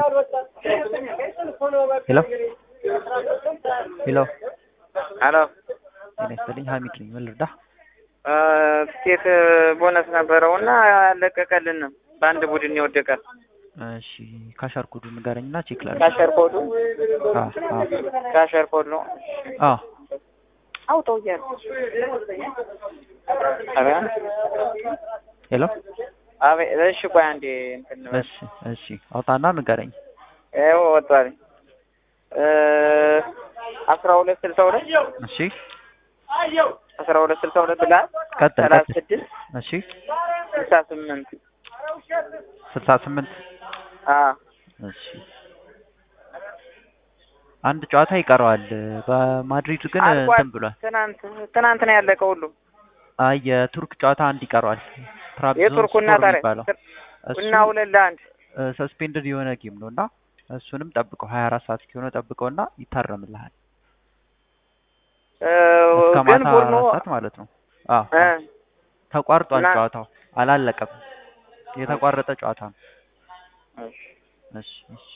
ሄሎ ሄሎ አሎ ጤና ይስጥልኝ ሀሚድ ነኝ ምን ልርዳህ ትኬት ቦነስ ነበረው እና አለቀቀልንም። በአንድ ቡድን ይወደቃል። እሺ ካሻር ኮዱ ንገረኝና ቼክ ላድርግ ካሸር ኮዱ አ አ ካሸር ኮድ ነው። አ አውጣው እያለ ኧረ ሄሎ አቤት። እሺ ቆይ አንዴ እንትን በል። እሺ እሺ አውጣና ንገረኝ ይኸው ወጥቷል። አስራ ሁለት ስልሳ ሁለት እሺ አስራ ሁለት ስልሳ ሁለት ብለሃል። ቀጥል ሰላሳ ቀጥል ስድስት እሺ ስልሳ ስምንት ስልሳ ስምንት አዎ እሺ አንድ ጨዋታ ይቀረዋል በማድሪድ ግን አልቋል። እንትን ብሏል ትናንት ትናንት ነው ያለቀው ሁሉ አይ የቱርክ ጨዋታ አንድ ይቀረዋል ትራብዞን የቱርኩና ስፖር ታዲያ የሚባለው እና እሱ ሁለት ለአንድ ሰስፔንድድ የሆነ ጌም ነው እና እሱንም ጠብቀው ሀያ አራት ሰዓት እስኪሆነ ጠብቀው እና ይታረምልሃል እ እስከ ግን ማታ ቡድኑ አራት ሰዓት ማለት ነው አዎ እ ተቋርጧል እና- ጨዋታው አላለቀም የተቋረጠ ጨዋታ ነው እሺ እሺ እሺ